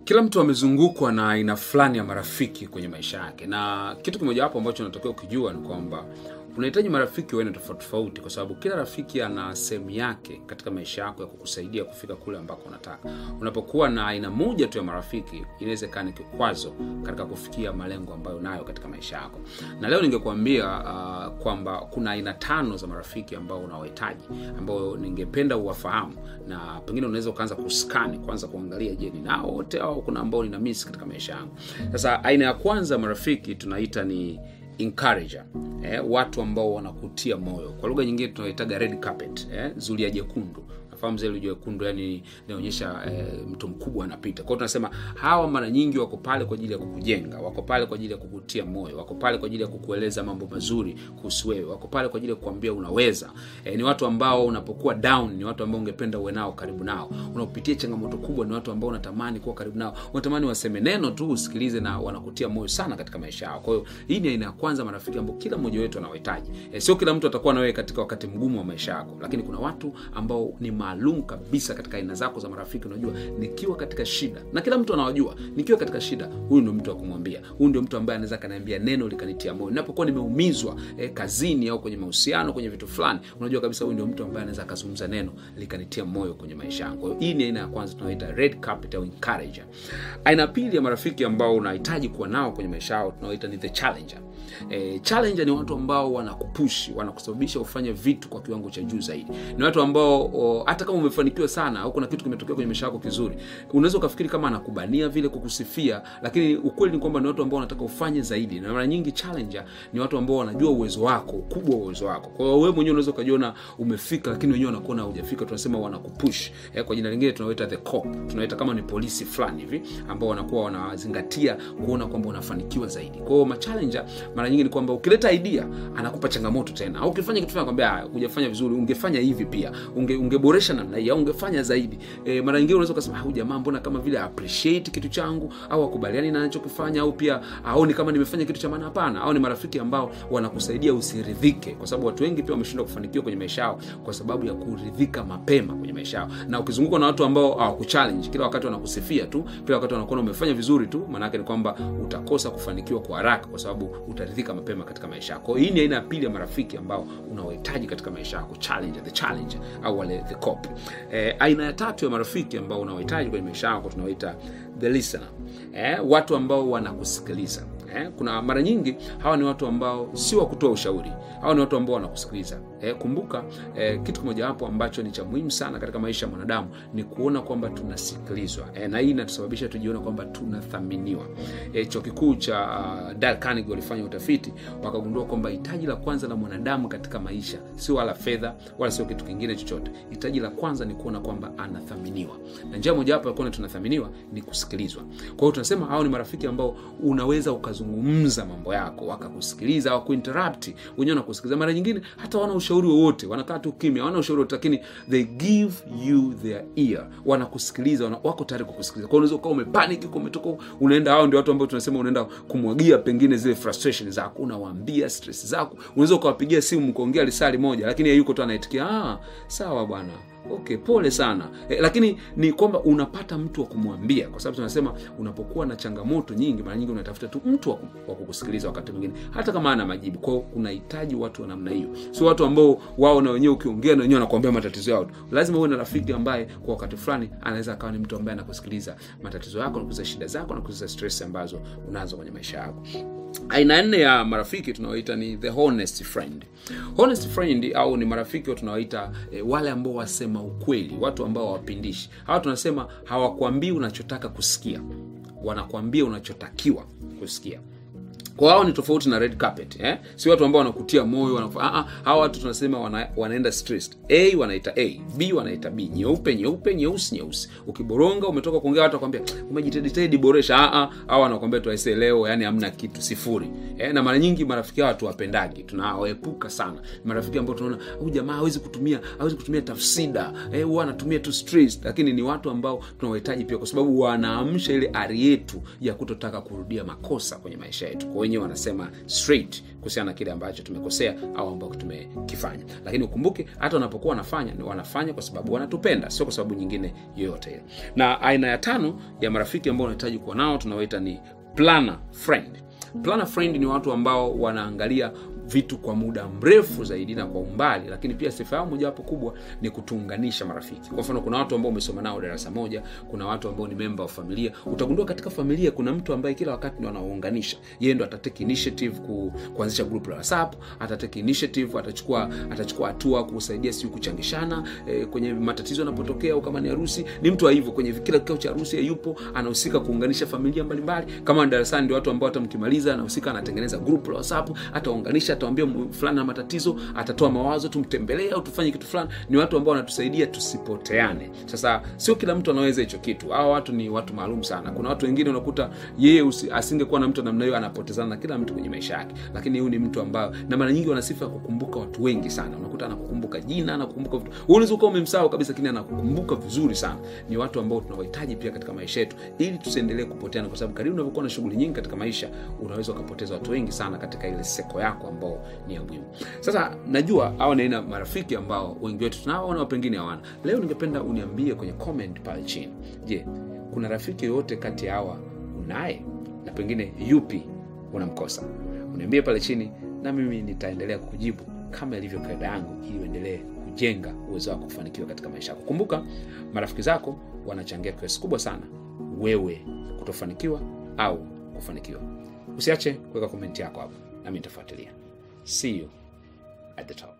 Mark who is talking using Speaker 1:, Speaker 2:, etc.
Speaker 1: kila mtu amezungukwa na aina fulani ya marafiki kwenye maisha yake na kitu kimojawapo ambacho unatakiwa ukijua ni kwamba unahitaji marafiki wa aina tofauti tofauti kwa sababu kila rafiki ana sehemu yake katika maisha yako ya kukusaidia kufika kule ambako unataka unapokuwa na aina moja tu ya marafiki inaweza ikawa ni kikwazo katika kufikia malengo ambayo unayo katika maisha yako na leo ningekuambia uh, kwamba kuna aina tano za marafiki ambao unawahitaji ambao ningependa uwafahamu na pengine unaweza ukaanza kuskani kwanza kuangalia je ninao wote au kuna ambao nina miss katika maisha yangu sasa aina ya kwanza marafiki tunaita ni encourager eh, watu ambao wanakutia moyo kwa lugha nyingine tunaitaga red carpet eh, zulia jekundu nafahamu zile jekundu yani inaonyesha eh, mtu mkubwa anapita kwao tunasema hawa mara nyingi wako pale kwa ajili ya kukujenga wako pale kwa ajili ya kukutia moyo wako pale kwa ajili ya kukueleza mambo mazuri kuhusu wewe wako pale kwa ajili ya kukuambia unaweza eh, ni watu ambao unapokuwa down ni watu ambao ungependa uwe nao karibu nao unapopitia changamoto kubwa ni watu ambao unatamani kuwa karibu nao unatamani waseme neno tu usikilize na wanakutia moyo sana katika maisha yao kwa hiyo hii ni aina ya kwanza marafiki ambao kila mmoja wetu anawahitaji eh, sio kila mtu atakuwa na wewe katika wakati mgumu wa maisha yako lakini kuna watu ambao ni maalum kabisa katika aina zako za marafiki unajua nikiwa katika shida na kila mtu anawajua nikiwa katika shida huyu ndio mtu wa kumwambia huyu ndio mtu ambaye anaweza kaniambia neno likanitia moyo ninapokuwa nimeumizwa eh, kazini au kwenye mahusiano kwenye vitu fulani unajua kabisa huyu ndio mtu ambaye anaweza akazungumza neno likanitia moyo kwenye maisha yangu kwa hiyo hii ni aina ya kwanza tunaoita red carpet au encourager aina pili ya marafiki ambao unahitaji kuwa nao kwenye maisha yao tunaoita ni the challenger e, challenger ni watu ambao wanakupushi wanakusababisha ufanye vitu kwa kiwango cha juu zaidi ni watu ambao o, hata kama umefanikiwa sana au kuna kitu kimetokea kwenye maisha yako kizuri unaweza ukafikiri kama anakubania vile kukusifia lakini ukweli ni kwamba ni watu ambao wanataka ufanye zaidi na mara nyingi challenger ni watu ambao wanajua uwezo wako ukubwa wa uwezo wako kwa hiyo wewe mwenyewe unaweza ukajiona umefika lakini wenyewe wanakuona hujafika tunasema wanakupush eh, kwa jina lingine tunawaita the cop tunawaita kama ni polisi fulani hivi ambao wanakuwa wanazingatia kuona kwamba unafanikiwa zaidi kwa hiyo machallenger mara nyingi ni kwamba ukileta idea anakupa changamoto tena au ukifanya kitu fulani kwambia hujafanya vizuri ungefanya hivi pia unge, ungeboresha namna hii au ungefanya zaidi e, mara nyingine unaweza ukasema huyu jamaa mbona kama vile appreciate kitu changu au akubaliani na anachokifanya au pia aoni kama nimefanya kitu cha maana hapana au ni marafiki ambao wanakusaidia usiridhike kwa sababu watu wengi pia wameshindwa kufanikiwa kwenye maisha yao kwa sababu ya kuridhika mapema kwenye maisha yao na ukizungukwa na watu ambao hawakuchallenge kila wakati wanakusifia tu kila wakati wanakuona umefanya vizuri tu maanake ni kwamba utakosa kufanikiwa kwa haraka kwa sababu utaridhika mapema katika maisha yako hii ni aina ya pili ya marafiki ambao unawahitaji katika maisha yako challenge the challenge au wale the cop eh, aina ya tatu ya marafiki ambao unawahitaji kwenye maisha yako tunawaita the listener eh, watu ambao wanakusikiliza eh, kuna mara nyingi hawa ni watu ambao si wa kutoa ushauri hawa ni watu ambao wanakusikiliza eh, kumbuka eh, kitu kimojawapo ambacho ni cha muhimu sana katika maisha ya mwanadamu ni kuona kwamba tunasikilizwa eh, na hii inatusababisha tujiona kwamba tunathaminiwa eh, chuo kikuu cha uh, Dale Carnegie walifanya utafiti wakagundua kwamba hitaji la kwanza la mwanadamu katika maisha sio wala fedha wala sio kitu kingine chochote hitaji la kwanza ni kuona kwamba anathaminiwa na njia mojawapo ya kuona tunathaminiwa ni kusikilizwa kwa hiyo tunasema hao ni marafiki ambao unaweza ukazungumza mambo yako wakakusikiliza wakuinterrupt wenyewe wanakusikiliza mara nyingine hata wana ushauri wowote wanakaa tu kimya hawana ushauri wote lakini they give you their ear wanakusikiliza wana, wako tayari kukusikiliza kwa unaweza ukawa umepanic uko umetoka unaenda hao ndio watu ambao tunasema unaenda kumwagia pengine zile frustration zako unawaambia stress zako unaweza ukawapigia simu mkaongea lisali moja lakini yeye yuko tu anaitikia ah, sawa bwana okay pole sana eh, lakini ni kwamba unapata mtu wa kumwambia kwa sababu tunasema unapokuwa na changamoto nyingi mara nyingi unatafuta tu mtu wa kukusikiliza wakati mwingine hata kama ana majibu kwao unahitaji watu wa namna hiyo sio watu ambao wao na wenyewe ukiongea na wenyewe wanakuambia matatizo yao tu lazima uwe na rafiki ambaye kwa wakati fulani anaweza akawa ni mtu ambaye anakusikiliza matatizo yako nakuza shida zako nakuza stress ambazo unazo kwenye maisha yako aina nne ya marafiki tunaoita ni the honest friend honest friend au ni marafiki tunawaita e, wale ambao wasema ukweli watu ambao hawapindishi hawa tunasema hawakwambii unachotaka kusikia wanakwambia unachotakiwa kusikia kwa hao ni tofauti na red carpet eh? si watu ambao wanakutia moyo wanaku... ah, ah, hawa watu tunasema wana, wanaenda stressed a wanaita a b wanaita b nyeupe nyeupe nyeusi nyeusi ukiboronga umetoka kuongea watu wakwambia umejiteditedi boresha ah, ah, hawa wanakwambia tu aisee leo yani hamna kitu sifuri eh? na mara nyingi marafiki hawa tuwapendagi tunawaepuka sana marafiki ambao tunaona huyu jamaa hawezi kutumia hawezi kutumia tafsida eh, huwa anatumia tu stress lakini ni watu ambao tunawahitaji pia kwa sababu wanaamsha ile ari yetu ya kutotaka kurudia makosa kwenye maisha yetu kwa wenyewe wanasema straight kuhusiana na kile ambacho tumekosea au ambacho tumekifanya lakini ukumbuke hata wanapokuwa wanafanya ni wanafanya kwa sababu wanatupenda sio kwa sababu nyingine yoyote ile na aina ya tano ya marafiki ambao unahitaji kuwa nao tunawaita ni planner friend planner friend ni watu ambao wanaangalia vitu kwa muda mrefu zaidi na kwa umbali lakini pia sifa yao mojawapo kubwa ni kutuunganisha marafiki kwa mfano kuna watu ambao umesoma nao darasa moja kuna watu ambao ni memba wa familia utagundua katika familia kuna mtu ambaye kila wakati ndo anaunganisha yeye ndo atatake initiative ku, kuanzisha group la whatsapp atatake initiative atachukua atachukua hatua kusaidia siu kuchangishana eh, kwenye matatizo yanapotokea au kama ni harusi ni mtu wa hivyo kwenye kila kikao cha harusi yupo anahusika kuunganisha familia mbalimbali kama ni darasani ndio watu ambao hata mkimaliza anahusika anatengeneza group la whatsapp ataunganisha atawambia fulani na matatizo atatoa mawazo tumtembelee au tufanye kitu fulani ni watu ambao wanatusaidia tusipoteane sasa sio kila mtu anaweza hicho kitu hawa watu ni watu maalum sana kuna watu wengine unakuta yeye usi- asingekuwa na mtu namna hiyo anapotezana na kila mtu kwenye maisha yake lakini huyu ni mtu ambao na mara nyingi wana sifa ya kukumbuka watu wengi sana unakuta anakukumbuka jina anakukumbuka vitu Wewe unaweza ukawa umemsahau kabisa lakini anakukumbuka vizuri sana ni watu ambao tunawahitaji pia katika maisha yetu ili tusiendelee kupoteana kwa sababu karibu unavyokuwa na shughuli nyingi katika maisha unaweza ukapoteza watu wengi sana katika ile seko yako ambao ni ya muhimu sasa najua hawa ni aina marafiki ambao wengi wetu tunao na pengine hawana leo ningependa uniambie kwenye comment pale chini je kuna rafiki yoyote kati ya hawa unaye na pengine yupi unamkosa uniambie pale chini na mimi nitaendelea kujibu kama ilivyo kaida yangu ili uendelee kujenga uwezo wako kufanikiwa katika maisha yako kumbuka marafiki zako wanachangia kiasi kubwa sana wewe kutofanikiwa au kufanikiwa usiache kuweka komenti yako hapo nami nitafuatilia see you at the top